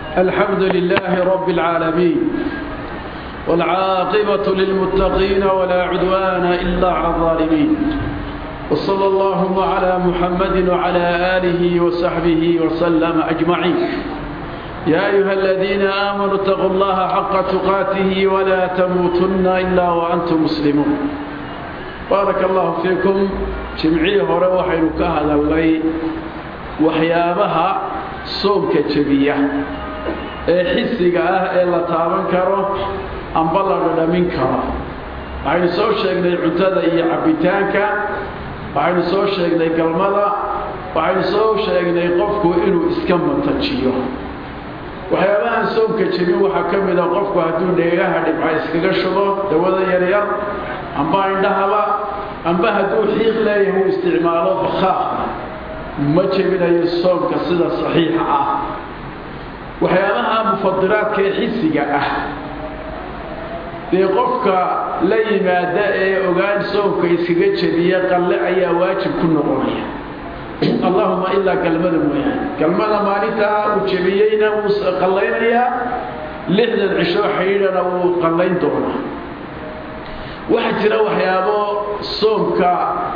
الحمد لله رب العالمين والعاقبة للمتقين ولا عدوان إلا على الظالمين وصلى اللهم على محمد وعلى آله وصحبه وسلم أجمعين يا أيها الذين آمنوا اتقوا الله حق تقاته ولا تموتن إلا وأنتم مسلمون بارك الله فيكم جمعي هore waxaynu ka hadalnay waxyaabaha soomka jabiya ee xisiga ah ee la taaban karo amba la dhadhamin karo waxaynu soo sheegnay cuntada iyo cabbitaanka waxaynu soo sheegnay galmada waxaynu soo sheegnay qofku inuu iska matajiyo waxyaabahan soomka jebin waxaa ka mid a qofku hadduu dheegaha dhibca iskaga shubo dawada yaryar amba indhahaba amba hadduu xiiq leeyahay uu isticmaalo bakhaaqna ma jebinayo soomka sida saxiixa ah waxyaabaha mufadiraadka ee xisiga ah dee qofka la yimaada ee ogaan soomka iskaga jebiya qalle ayaa waajib ku noqonaya allahuma ilaa galmada mooyaane galmada maalintaa uu jebiyeyna wuu qallaynayaa lixdan cisho xidhiidhana wuu qallayn doonaa waxaa jira waxyaabo soomka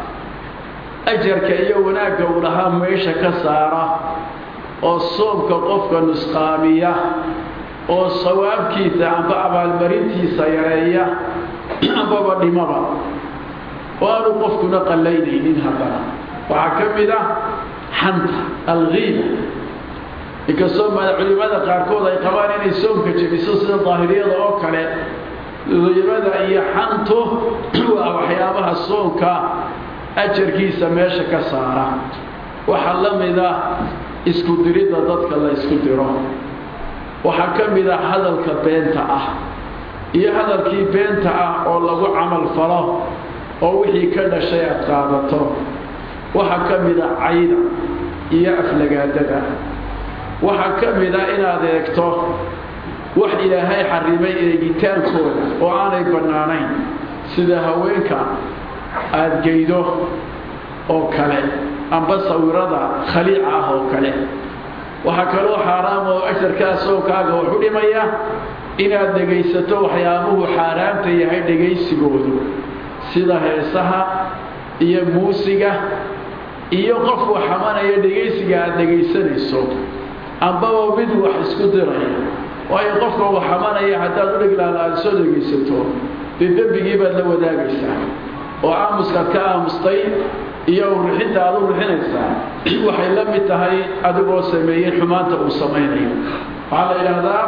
ajarka iyo wanaagga uu lahaa meesha ka saara oo soomka qofka nusqaamiya oo sawaabkiisa amba abaalmarintiisa yareeya ambaba dhimaba oo aanu qofkuna qallaynaynin haddana waxaa ka mid ah xanta alkiiba inkastoo culimada qaarkood ay qabaan inay soomka jebiso sida daahiriyada oo kale kiibada iyo xantu waa waxyaabaha soomka ajarkiisa meesha ka saara waxaa la mid ah isku diridda dadka la isku diro waxaa ka mid ah hadalka beenta ah iyo hadalkii beenta ah oo lagu camal falo oo wixii ka dhashay aad qaadato waxaa ka mid ah cayda iyo aflagaadada waxaa ka mid ah inaad eegto wax ilaahay xarimay eegitaankooda oo aanay bannaanayn sida haweenka aada geydo oo kale amba sawirada khaliica ah oo kale waxaa kaloo xaaraam oo ajarkaa soonkaaga waxu dhimaya inaad dhegaysato waxyaabuhu xaaraamta yahay dhegaysigoodu sida heesaha iyo muusiga iyo qofku xamanaya dhegaysiga aada dhegaysanayso ambaba mid wax isku diraya waayo qofka uu xamanaya haddaad u dhiglaala aada soo dhegaysato dee dembigii baad la wadaagaysaa oo aamuskaad ka aamustay iyo urixinta aad u rixinaysaa waxay la mid tahay adigoo sameeyey xumaanta uu samaynayo waxaa la yidhaahdaa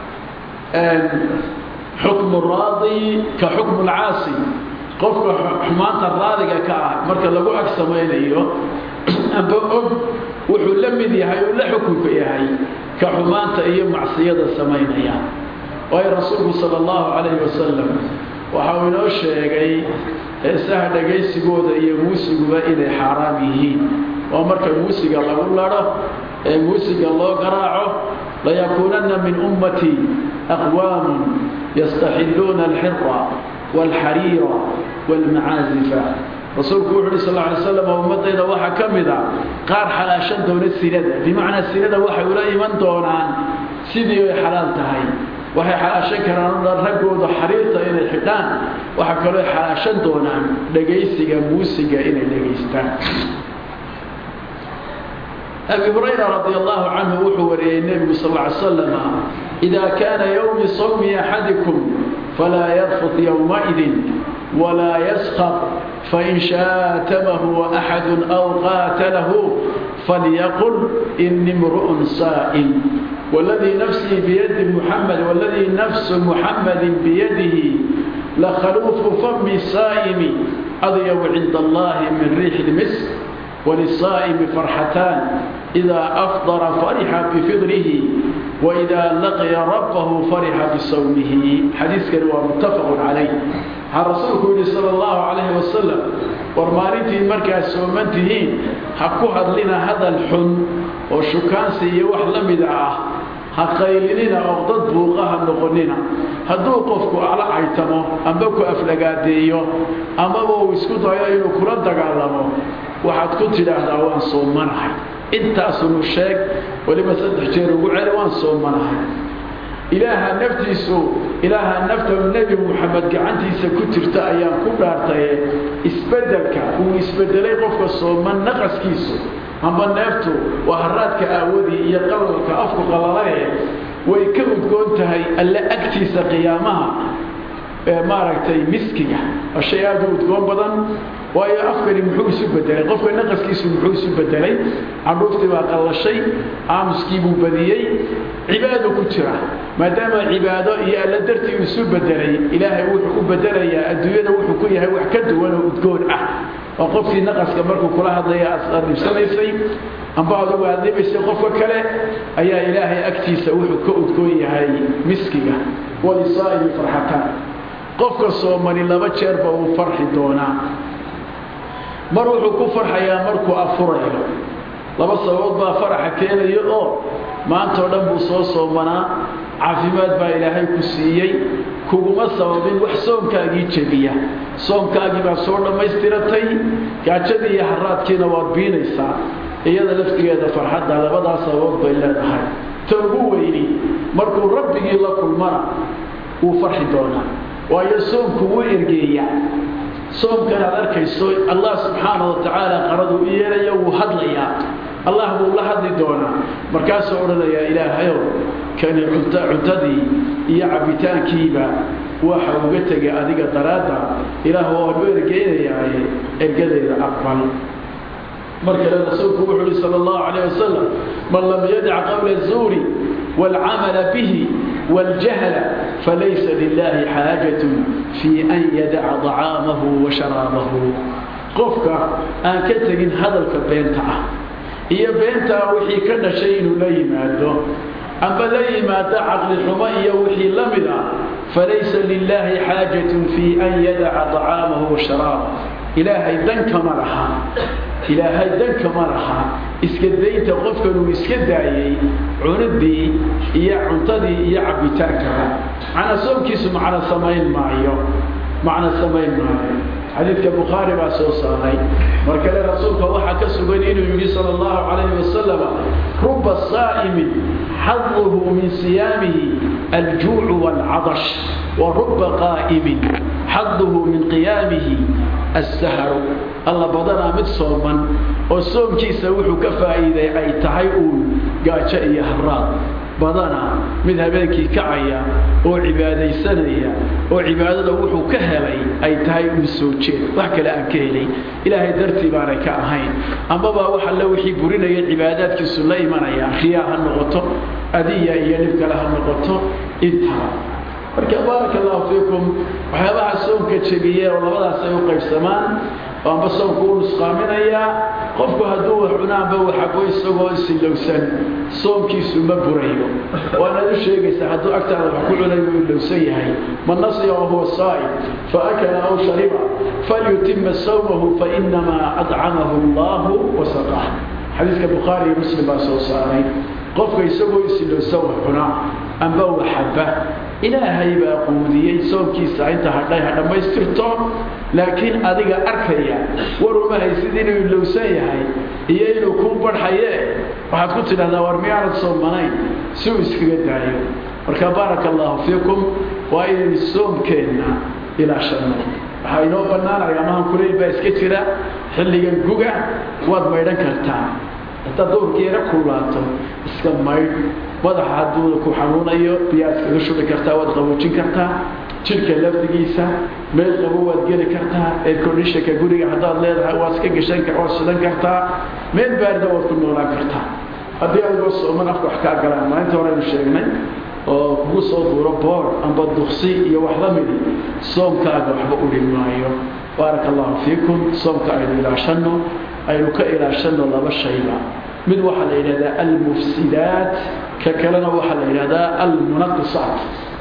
xukmu raadi ka xukmu lcaasi qofka xumaanta raadiga ka ah marka lagu ag samaynayo amba og wuxuu la mid yahay uu la xukunka yahay ka xumaanta iyo macsiyada samaynaya waayo rasuulku sala allahu calayhi wasalam waxa uu inoo sheegay heesaha dhagaysigooda iyo muusiguba inay xaaraam yihiin oo marka muusiga lagu ladho ee muusiga loo garaaco layakuunanna min ummatii aqwaamun yastaxilluuna alxira waalxariira waalmacaazifa rasuulku wuxu uhi sal lla alay slam ummaddayda waxaa ka mid a qaar xalaashan doona sinada bimacnaa sinada waxay ula iman doonaan sidii ay xalaal tahay waxay xalaashan karaan o dhan raggooda xariirta inay xidhaan waxaa kaloo xalaashan doonaan dhegaysiga muusiga inay dhegaystaan abi hurayra radi allahu canhu wuxuu wariyey nebigu sal ly slama idaa kaana yowmi sawmi axadikum falaa yarfut yowmaidin walaa yaskab fain shaatamahu axadu aw qaatalahu falyaqul ini mru'un saa'im والذي نفسي بيد محمد والذي نفس محمد بيده لخلوف فم الصائم أضيب عند الله من ريح المسك وللصائم فرحتان إذا أفضر فرح بفطره وإذا لقي ربه فرح بصومه حديث كان متفق عليه رسولك صلى الله عليه وسلم warmaalintii markaad sooman tihiin ha ku hadlina hadal xun oo shukaansi iyo wax la mida ah ha qaylinina oo dad buuqa ha noqonina hadduu qofku ala caytamo amba ku aflagaadeeyo amaba uu isku dayo inuu kula dagaalamo waxaad ku tidhaahdaa waan soomanahay intaasunu sheeg weliba saddex jeer ugu celi waan soomanahay ilaaha naftiisu ilaaha nafta nebi muxamed gacantiisa ku jirta ayaan ku dhaartaye isbedelka uu isbedelay qofka sooman naqaskiisu amba neeftu waa haraadka aawadii iyo qalalka afku qalalaye way ka udgoon tahay alle agtiisa qiyaamaha maaragtay miskiga waa shay aada u udgoon badan waayo afkani muxuu isu bedelay qofka naqaskiisu muxuu isu bedelay candhuuftii baa qallashay aamuskii buu badiyey cibaado ku jira maadaama cibaado iyo alla dartii uu isu bedelay ilaahay wuxuu u bedelayaa adduunyada wuxuu ku yahay wax ka duwan oo udgoon ah oo qofkii naqaska markuu kula hadlaya aad dhibsanaysay amba adugu aad dhibaysay qofka kale ayaa ilaahay agtiisa wuxuu ka udgoon yahay miskiga walisaa'ili farxataan qofka soomani laba jeerba uu farxi doonaa mar wuxuu ku farxayaa markuu afurayo laba sababood baa faraxa keenaya oo maantao dhan buu soo soomanaa caafimaad baa ilaahay ku siiyey kuguma sababin wax soomkaagii jebiya soomkaagii baa soo dhammaystiratay gaajadii iyo haraadkiina waad biinaysaa iyada laftigeeda farxadda labadaas sababood bay leedahay ta ugu weyni markuu rabbigii la kulmana wuu farxi doonaa waayo soomku wuu ergeeyaa soomkan aad arkayso allah subxaana wa tacaala qaradu u yeelaya wuu hadlayaa allah buu la hadli doonaa markaasuu odhanayaa ilaahayow kani cuntadii iyo cabbitaankiiba waxa uga tegay adiga daraadda ilaah waan u ergeynayaaye ergadayda aqbal mar kale rasuulku wuxuu uhi sal allahu calayh wasalam man lam yadac qowla zuuri waalcamala bihi waاljahla falaysa lilahi xaajat fii an yadaca طacaamahu wa sharaabahu qofka aan ka tegin hadalka beenta ah iyo beentaa wixii ka dhashay inuu la yimaado amba la yimaado caqli xumo iyo wixii la mid ah falaysa lilaahi xaajat fii an yadaca طacaamahu wa sharaabah ilaahay dankama laha ilaahay dankama laha iska daynta qofkan uu iska daayey cunidii iyo cuntadii iyo cabbitaankaba macna soomkiisu macno samayn maayo macno samayn maayo xadiidka bukhaari baa soo saaray mar kale rasuulka waxaa ka sugan inuu yidhi sala allahu calayhi wasalam ruba saa'imin xaduhu min siyaamihi aljuucu waalcadash wa ruba qaa'imin xaduhu min qiyaamihi assahru alla badanaa mid sooman oo soomkiisa wuxuu ka faa'iiday ay tahay uun gaajo iyo haraad badanaa mid habeenkii kacaya oo cibaadaysanaya oo cibaadada wuxuu ka helay ay tahay uun soo jeed wax kale aan ka helay ilaahay dartii baanay ka ahayn amaba wax alle wixii burinaya cibaadaadkiisu la imanaya riyaa ha noqoto adiya iyo dhib kale ha noqoto intaba marka baaraka allahu fiikum waxyaabaha soomka jebiye oo labadaas ay u qaybsamaan amba soomku u nusqaaminayaa qofku hadduu wax cunaanba waxabo isagoo isilowsan soomkiisu ma burayo waanaad u sheegaysaa hadduu agtaada wax ku cunayo uu ilowsan yahay man nasiya wahuwa saa'im faakala aw shariba falyutima sawmahu fainamaa adcamahu allahu wasaqah xadiiska bukhaari iyo muslim baa soo saaray qofka isagoo isilowsan wax cunaa amba waxaba ilaahay baa quudiyey soomkiisa inta hadhay ha dhammaystirto laakiin adiga arkaya war uma haysid inuu ilowsan yahay iyo inuu kuu barxaye waxaad ku tidhahdaa war miyaanad soomanayn si uu iskaga daayo marka baaraka allahu fiikum waa inaynu soomkeenna ilaashanno waxaa inoo bannaanaya amahan kuleyl baa iska jira xilligan guga waad maydhan kartaa haddaad doorkeena kulaato iska maydh madaxa hadduu ku xanuunayo biyaa iskaga shubi kartaa waad qaboojin kartaa jidhka lafdigiisa meel qabo waad geli kartaa airconditionka guriga haddaad leedahay waad iska gashan waad shidan kartaa meel baarida waad ku noolaan kartaa haddii adigoo sooman afka wax kaa galaan maalinta horeynu sheegnay oo kugu soo duuro boor amba duksi iyo wax la midi soomkaaga waxba u dhin maayo baaraka allahu fiikum soomka aynu ilaashanno aynu ka ilaashanno laba shayba mid waxaa la yidhahdaa almufsidaat ka kalena waxaa la yidhahdaa almunaqisaat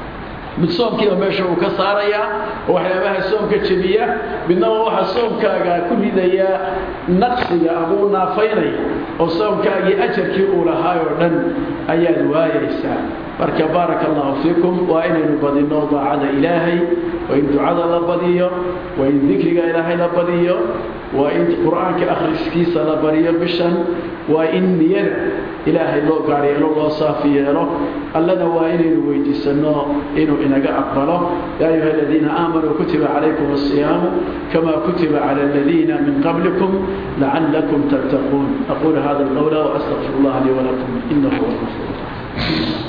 mid soomkiiba meesha uu ka saarayaa oo waxyaabaha soomka jebiya midnaba waxaa soomkaaga ku ridayaa naqsiga amuu naafaynaya oo soomkaagii ajarkii uu lahaay oo dhan ayaad waayaysaa marka baaraka allahu fiikum waa inaynu badino daacada ilaahay waa in ducada la badiyo waa in dikriga ilaahay la badiyo waa in qur-aanka akhriskiisa la bariyo bishan waa in niyada ilaahay loo gaar yeelo loo saafi yeelo allana waa inaynu weydiisano inuu inaga aqbalo yaa ayuha aladiina aamanuu kutiba calaykum asiyaamu kama kutiba cala aladiina min qablikum lacalakum tattaquun aquulu hada alqawla waastaqfir allah lii walakum inahu huwa alghafur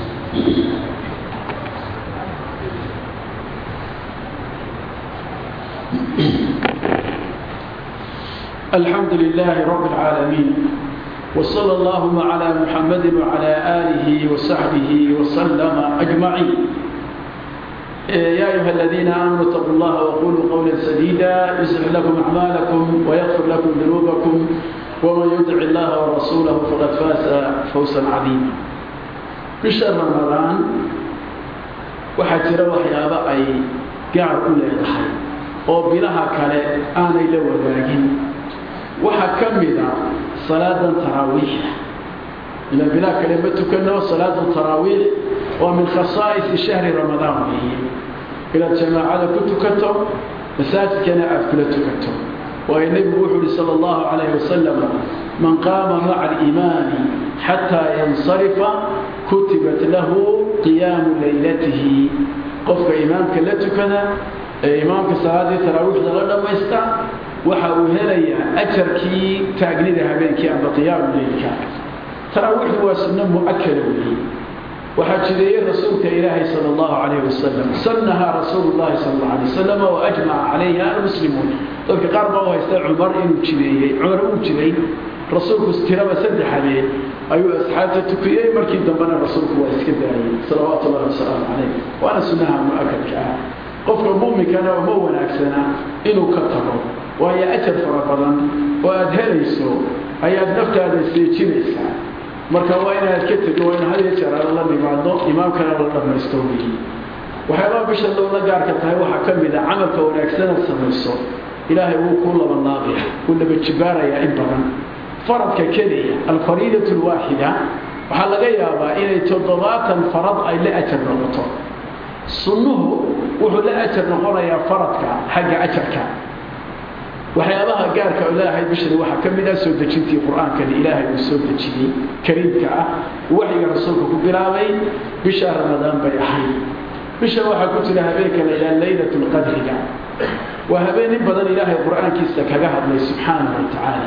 الحمد لله رب العالمين وصلى اللهم على محمد وعلى آله وصحبه وسلم أجمعين يا أيها الذين آمنوا اتقوا الله وقولوا قولا سديدا يصلح لكم أعمالكم ويغفر لكم ذنوبكم ومن يطع الله ورسوله فقد فاز فوزا عظيما بشهر رمضان وحجر وحيابا أي قاعد كل يضحي oo bilaha kale aanay la wadaagin waxaa ka mid a salaadan taraawiixa ila bilaha kale ma tukano salaadu taraawiix waa min khasaa'isi shahri ramadaan weeye inaad jamaacada ku tukato masaajidkana aad kula tukato waayo nebigu wuxuu uhi sala allahu calayhi wasalam man qaama maca aliimaani xataa yansarifa kutibat lahu qiyaamu laylatihi qofka imaamka la tukada ee imaamka salaadii taraawiixda la dhammaysta waxa uu helayaa ajarkii taagnida habeenkii amba qiyaamu leylka taraawiixdu waa sunno mu'akada weeye waxaa jideeyey rasuulka ilaahay sala allahu calayhi wasalam sannahaa rasuulu llahi sala allahu alay wasalam wa ajmaca calayha almuslimuun dadka qaar baa u haysta cumar inuu jideeyey cumar uu jiday rasuulku tiraba saddex habeen ayuu asxaabta tukiyey markii dambena rasuulku waa iska daayey salawaatu ullahi wasalaamu calayh waana sunnaha mu'akadka ah qofka mu'minkana uma wanaagsana inuu ka tago waayo ajar fara badan oo aada helayso ayaad naftaada seejinaysaa marka waa inaad ka tego waa in had iyo jeer aad la nimaado imaamkana la dhammaysto weyi waxyaabaha bisha lowla gaarka tahay waxaa ka mid a camalka wanaagsanaad samayso ilaahay wuu kuu labanlaabaya wuu laba jibaarayaa in badan faradka keliya alfariidatu alwaaxida waxaa laga yaabaa inay toddobaatan farad ay la ajar noqoto sunnuhu wuxuu la ajar noqonayaa faradka xagga ajarka waxyaabaha gaarka ilaahay bishani waxaa ka mid ah soo dejintii qur-aankani ilaahay uu soo dejiyey kariimka ah waxyiga rasuulka ku bilaabay bisha ramadaan bay ahayd bisha waxaa ku jira habeenka la yidhaha laylat lqadriga waa habeen in badan ilaahay qur-aankiisa kaga hadlay subxaanahu wa tacaala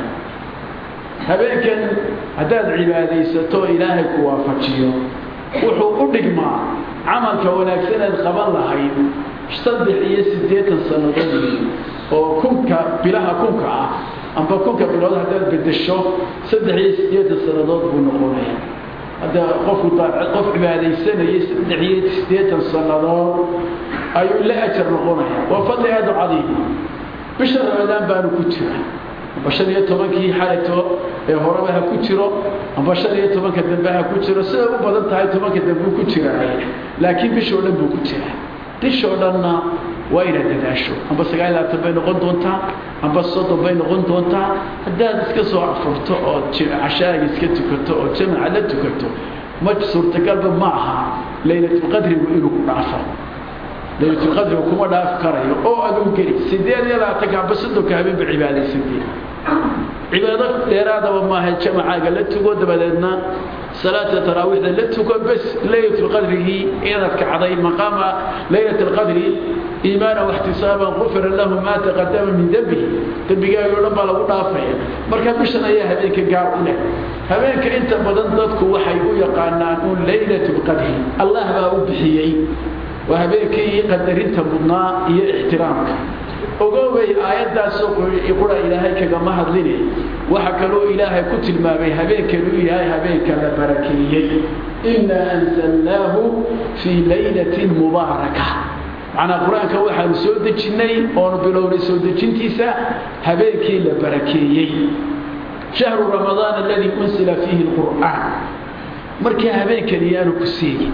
habeenkan haddaad cibaadaysato ilaahay ku waafajiyo wuxuu u dhigmaa camalka wanaagsaneed qaban lahayd saddex iyo siddeetan sannadood oo kunka bilaha kunka ah amba kunka bilood haddaad bedesho saddex iyo siddeetan sannadood buu noqonaya hadda qofku qof cibaadaysanayay saddex iyo siddeetan sannadood ayuu la ajar noqonaya waa fadli aada u cadiima bisha ramadaan baanu ku jira amba shan iyo tobankii xalito ee horeba ha ku jiro amba shan iyo tobanka dambe ha ku jiro siday u badan tahay tobanka dambe ku jiraay laakiin bishoo dhan buu ku jira bishoo dhanna waa inaad dadaasho amba sagaal iyo labaatan bay noqon doontaa amba soddon bay noqon doontaa haddaad iska soo afurto oo cashaaga iska tukato oo jamaca la tukato ma suurtagalba ma aha laylatulqadrigu inuu ku dhaafo laylatulqadrigu kuma dhaafi karayo oo aduu geli sideed iyo labaatanka amba soddonka habeenba cibaadaysatay cibaado dheeraadaba maaha jamacaaga la tugo dabadeedna salaata taraawiixda la tugo bes laylatulqadrigii inaad kacday maqaama laylat alqadri iimaana waxtisaaban qufira lahu maa taqadama min dembihi dembigaago dhan baa lagu dhaafaya marka bishan ayaa habeenka gaar u leh habeenka inta badan dadku waxay u yaqaanaan un laylat lqadri allah baa u bixiyey waa habeenkii qadarinta mudnaa iyo ixtiraamka ogoobay aayaddaasoo qura ilaahay kagama hadline waxa kaloo ilaahay ku tilmaamay habeenkanuu yahay habeenka la barakeeyey innaa anzalnaahu fii laylatin mubaaraka macnaa qur-aanka waxaanu soo dejinnay oonu bilownay soo dejintiisa habeenkii la barakeeyey shahru ramadaan aladii unsila fiihi lqur'aan markii habeenkani yaanu ku seegin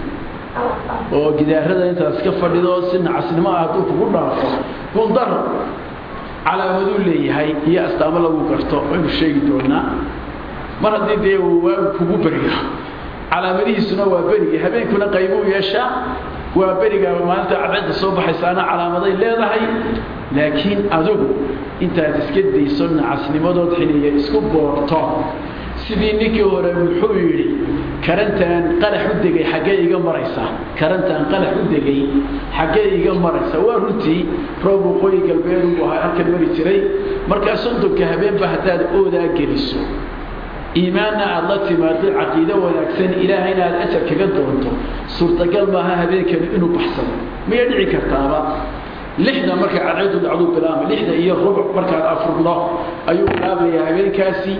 oo gidaarada intaas ka fadhido si nacasnimo ah hadduu kugu dhaafo gundar calaamaduu leeyahay iyo astaamo lagu garto waynu sheegi doonaa mar haddii dee uu waagu kugu baryo calaamadihiisuna waa berigi habeenkuna qaybuu yeeshaa waa beriga maalinta cadceedda soo baxaysaana calaamaday leedahay laakiin adigu intaad iska dayso nacasnimadood xiliya isku boorto sidii ninkii hore muxuu yidhi karantaan qalax u degay xaggee iga maraysa karantaan qalax u degay xaggee iga maraysa waa runtii roob waqooyi galbeed uu ahaa halkan mari jiray markaa soddonka habeenba haddaad oodaa geliso iimaanna aada la timaado caqiido wanaagsan ilaahayna aad ajar kaga doonto suurtagal maaha habeenkani inuu baxsado miyay dhici kartaaba lixda markay cadceedu dhacdu bilaama lixda iyo rubuc markaad afurno ayuu bilaabayaa habeenkaasi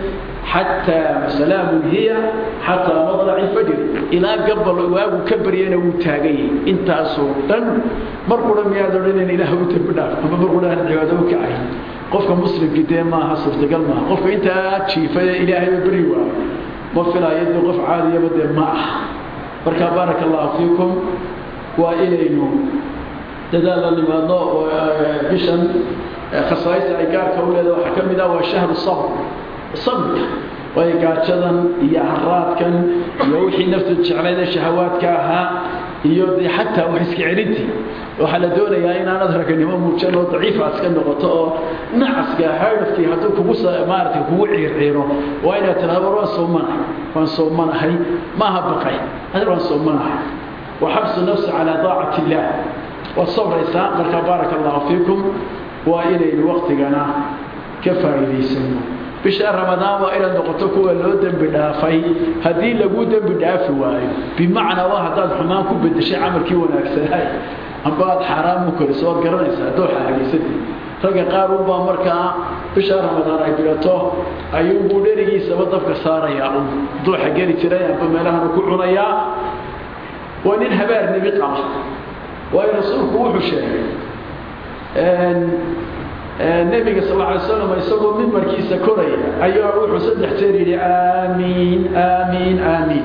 xataa salaamun hiya xataa madlaci fajr ilaa gabal waagu ka baryana wuu taaganyay intaasoo dhan mar qura miyaad odhanan ilaah u dambi dhaaf ama mar qura aan cibaado u kacay qofka muslimkii dee maaha suurtagal maaha qofka intaa jiifaya ilaahayba beri waayo ma filaayo dee qof caadiyaba dee ma ah marka baaraka allahu fiikum waa inaynu dadaal la nimaadno oo bishan khasaaista ay gaarka u leedahay waxaa ka mid ah waa shahru sabr sabrka waayo gaajadan iyo haraadkan iyo wixii naftu jeclayda shahawaadka ahaa iyo dee xataa wax iska celintii waxaa la doonayaa inaanad raganimo muujan oo daciifa iska noqoto oo nacaska haydafkii hadduu kugu maaragtay kugu ciirciiro waa inaad tidhahdo war waan soomanahay waan soomanahay maaha baqay adir waan soomanahay wa xabsu nafsi calaa daacati illaah waad sabraysaa marka baaraka allahu fiikum waa inaynu waktigana ka faa'iidaysano bisha ramadaan waa inaad noqoto kuwa loo dembi dhaafay haddii laguu dembi dhaafi waayo bimacnaa waa haddaad xumaan ku bedeshay camalkii wanaagsanay amba aad xaaraam u koriso waad garanaysaa haddoo xaagaysatay ragga qaar unbaa markaa bisha ramadaan ay bilato ayuunbuu dherigiisaba dabka saarayaa un dooxa geli jiray amba meelahanu ku cunayaa waa nin habaar nebi qaba waayo rasuulku wuxuu sheegay nebiga sal alay slam isagoo mimbarkiisa koraya ayaa wuxuu saddex jeer yidhi aamiin aamiin aamiin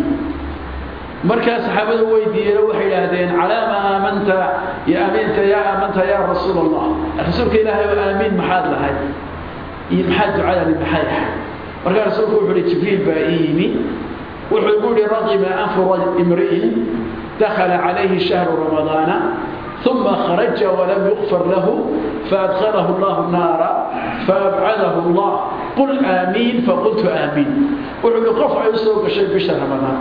markaa saxaabada weydiiyeen waxay idhaahdeen calaama aamanta ya aamiinta yaa aamanta yaa rasuul allah rasuulka ilaahay oo aamiin maxaad lahay iyo maxaad ducadani maxay ahay markaa rasuulku wuxuu yihi jibriil baa ii yimi wuxuu igu yihi raqima anfu imri'in dakhala calayhi shahru ramadaana ثم خرج ولم يغفر له فأدخله الله النار فأبعده الله قل آمين فقلت آمين وحول قفع يسوق شيء بشهر رمضان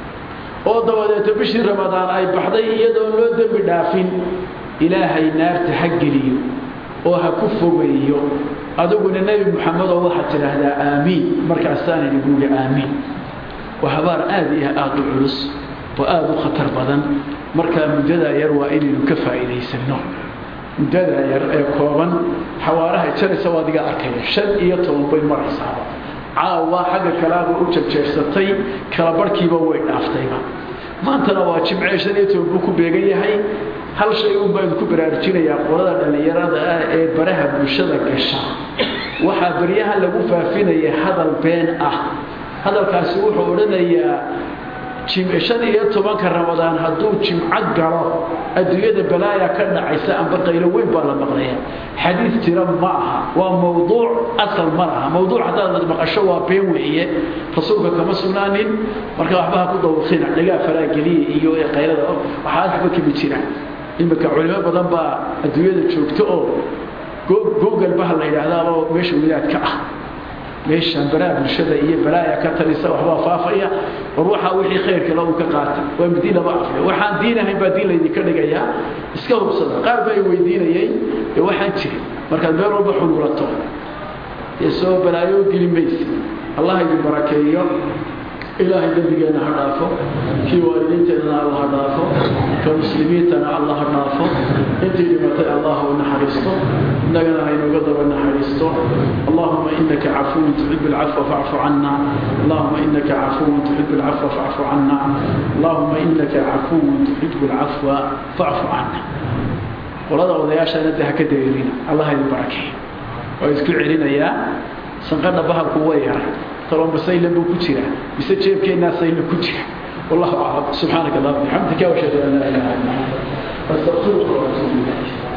oo dabadeeto bishii ramadaan ay baxday iyadoo loo dembi dhaafin ilaahay naarta ha geliyo oo ha ku fogeeyo adiguna nebi moxamedoo waxaad tidhaahdaa aamiin markaasaana iguuli aamiin waa habaar aada iyo aada u culus oo aada u khatar badan markaa muddadaa yar waa inaynu ka faa'iidaysanno muddadaa yar ee kooban xawaarahay jaraysa waa adiga arkaya shan iyo toban bay maraysaaba caawa xagga kalaaba u jarjeersatay kala barhkiiba way dhaaftayba maantana waa jimcee shan iyo toban buu ku beegan yahay hal shay un baynu ku baraarujinayaa qolada dhallinyarada ah ee baraha bulshada gasha waxaa baryahan lagu faafinaya hadal been ah hadalkaasi wuxuu odhanayaa shan iyo tobanka ramadaan hadduu jimco galo adduunyada balaaya ka dhacaysa amba qaylo weyn baa la maqlaya xadiid jira ma aha waa mawduuc asal ma laha mawduuc haddaad maqasho waa been weeye rasuulka kama sugnaanin marka waxba ha ku dawaqina dhagaa faraageliya iyo qaylada waxaa waxba kami jira iminka culimo badan baa adduunyada joogta oo google baha la yidhaahdaa oo meesha wadaadka ah meeshaan baraha bulshada iyo balaaya ka talisa waxbaa faafaya war waxaa wixii khayrkale uu ka qaata waa midi laba afya waxaan diin ahayn baa diin laydinka dhigayaa iska hubsada qaar baa weydiinayay ee waxaan jirin markaad meel walba xuluulato dee soo balaayo geli maysi allah idin barakeeyo ilaahay dembigeenna ha dhaafo kii waalidiinteennana alla ha dhaafo ka muslimiintana alla ha dhaafo intii dhimatay allah u naxariisto innagana haynuga daba naxariisto allahuma inaka cafuwun tuxibu alcafwa facfu cana allahuma inaka cafuwun tuxibu alcafwa facfu cana allahuma inaka cafuwun tuxibu alcafwa facfu cana qolada odayaashana de ha ka dareerina allah idin barakeeyo waa isku celinayaa sanqadha bahalku way yaray طالما سيلا بكتيرا بسجيب كينا سيلا كتيرا والله أعلم سبحانك اللهم وبحمدك واشهد ان لا اله الا انت استغفرك واتوب اليك